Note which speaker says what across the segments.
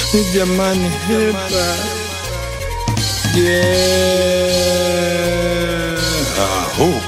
Speaker 1: jamani hepa yeah. Aho.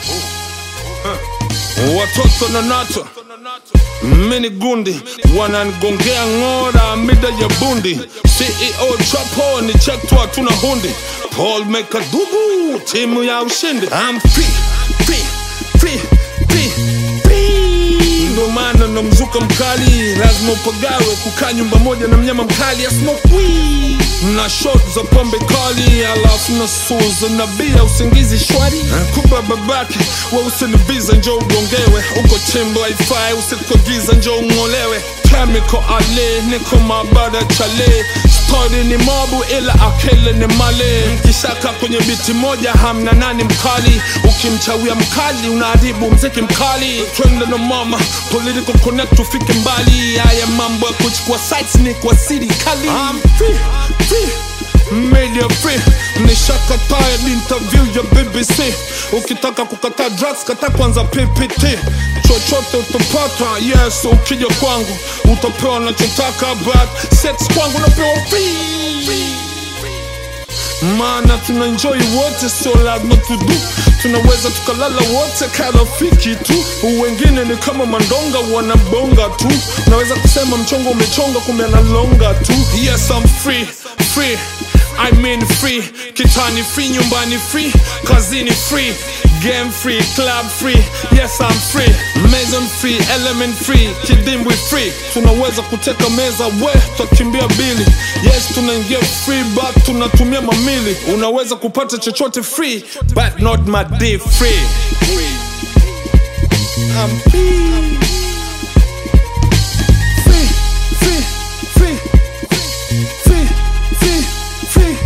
Speaker 1: watoto na nato mini gundi wananigongea ng'ora mida ya bundi ceo chapo ni chektwa tuna hundi paul mekadugu timu ya ushindi I'm free, free, free, free, free. ndo maana na mzuka mkali lazima upagawe kukaa nyumba moja na mnyama mkali asmokwi na shot za pombe kali alafu na suza na bia usingizi shwari kuba babake weusinibiza njo ugongewe uko chimbo haifai usikuagiza njo ung'olewe chemical ale niko mabada chale stori ni mobu ila akili ni male mkishaka kwenye biti moja hamna nani mkali ukimchawia mkali unaharibu mziki mkali twende na mama political connect ufike mbali haya mambo ya kuchukua sites ni kwa serikali I'm free, free media free nishakataa interview ya bbc ukitaka kukataa drugs kata kwanza ppt chochote utapata yes ukija kwangu utapewa nachotaka but sex kwangu napewa free maana tuna enjoy wote sio lazima tudu tunaweza tukalala wote karafiki tu wengine ni kama mandonga wanabonga tu naweza kusema mchongo umechonga kumbe analonga tu yes I'm free free I mean free kitani free nyumbani free kazini free game free club free yes I'm free mason free element free kidimbwi free tunaweza kuteka meza we tutakimbia bili yes tunaingia free but tunatumia mamili unaweza kupata chochote free but not my day free I'm free free free free free free free